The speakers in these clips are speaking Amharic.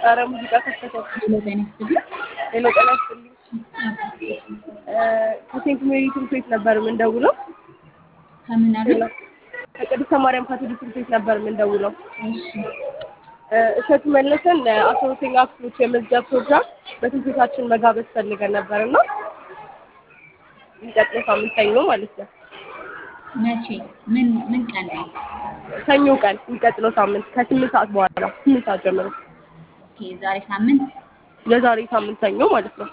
ኧረ ሙዚቃ ከፈተው። ሄሎ ጤና ይስጥልኝ። ሄሎ ጤና ይስጥልኝ። ከሴንት ሜሪ ትምህርት ቤት ነበር የምንደውለው። ከምን አሉ? ከቅድስተ ማርያም ካቶሊክ ትምህርት ቤት ነበር የምንደውለው። እሺ እሸቱ መለሰን አስራ ሁለተኛ ክፍሎች የመዝጊያ ፕሮግራም በትምህርት ቤታችን መጋበዝ ፈልገን ነበር እና የሚቀጥለው ሳምንት ሰኞ ማለት ነው። መቼ? ምን ምን ቀን ነው? ሰኞ ቀን የሚቀጥለው ሳምንት ከስምንት ሰዓት በኋላ ስምንት ሰዓት ጀምሮ ኦኬ ዛሬ ሳምንት የዛሬ ሳምንት ሰኞ ማለት ነው።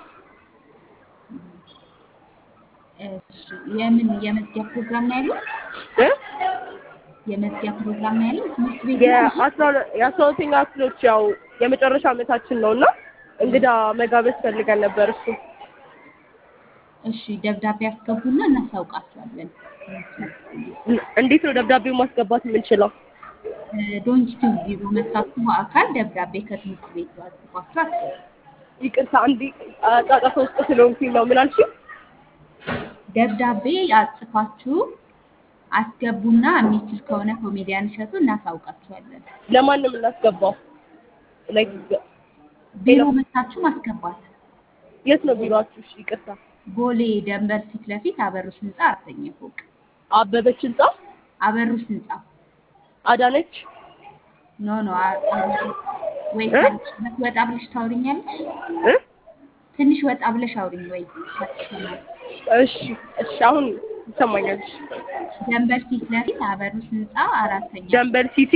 እሺ የምን የመዝጊያ ፕሮግራም ነው ያለው? እ? የመዝጊያ ፕሮግራም ነው ያለው? ትምህርት ቤት ነው? የአስራ ሁለ- የአስራ ሁለተኛ ክፍሎች ያው የመጨረሻ ዓመታችን ነው እና እንግዳ መጋበዝ ፈልገን ነበር እሱ እሺ ደብዳቤ ያስገቡና እናሳውቃቸዋለን። እንዴት ነው ደብዳቤው ማስገባት የምንችለው? ዶንኪቲቭ ቢሮ መታችሁ በአካል ደብዳቤ ከትምህርት ቤቱ አጽፋችሁ አስገቡ። ይቅርታ አንዴ ጫጫታ ውስጥ ስለሆንኩኝ ነው። ምን አልሽኝ? ደብዳቤ አጽፋችሁ አስገቡና የሚችል ከሆነ ኮሜዲያን እሸቱ እናሳውቃችኋለን። ለማን ነው የምናስገባው? ላይክ ቢሮ መታችሁ ማስገባት። የት ነው ቢሮአችሁ? እሺ ይቅርታ። ቦሌ ደንበር ፊት ለፊት አበሩስ ህንፃ አራተኛ ፎቅ። አበበች ህንጻ፣ አበሩስ ህንፃ አዳነች ኖ ኖ አ- አ- ወይ እ? ካለሽበት ወጣ ብለሽ ታውሪኛለሽ። እ? ትንሽ ወጣ ብለሽ አውሪኝ ወይ ከተሰማሽ። እሺ እሺ፣ አሁን ይሰማኛል። እሺ። ደንበር ፊት ለፊት አበሩስ ህንፃ አራተኛ ደንበር ሲቲ፣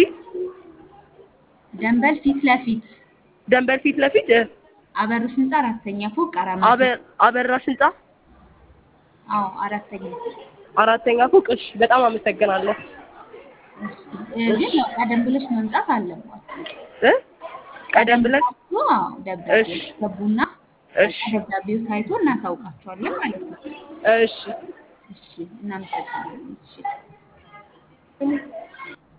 ደንበር ፊት ለፊት ደንበር ፊት ለፊት እ፣ አበሩስ ህንፃ አራተኛ ፎቅ አራት መቶ አበ- አበራሽ ህንጻ አዎ አራተኛ አራተኛ ፎቅ። እሺ፣ በጣም አመሰግናለሁ። እሺ እ፣ ግን ያው ቀደም ብለሽ መምጣት አለባችሁ። እ? ቀደም ብለን ብላችሁ አዎ ደብዳቤ እሺ። ገቡና እሺ ደብዳቤው ታይቶ እናሳውቃችኋለን ማለት ነው። እሺ እሺ እናመሰግናለን። እሺ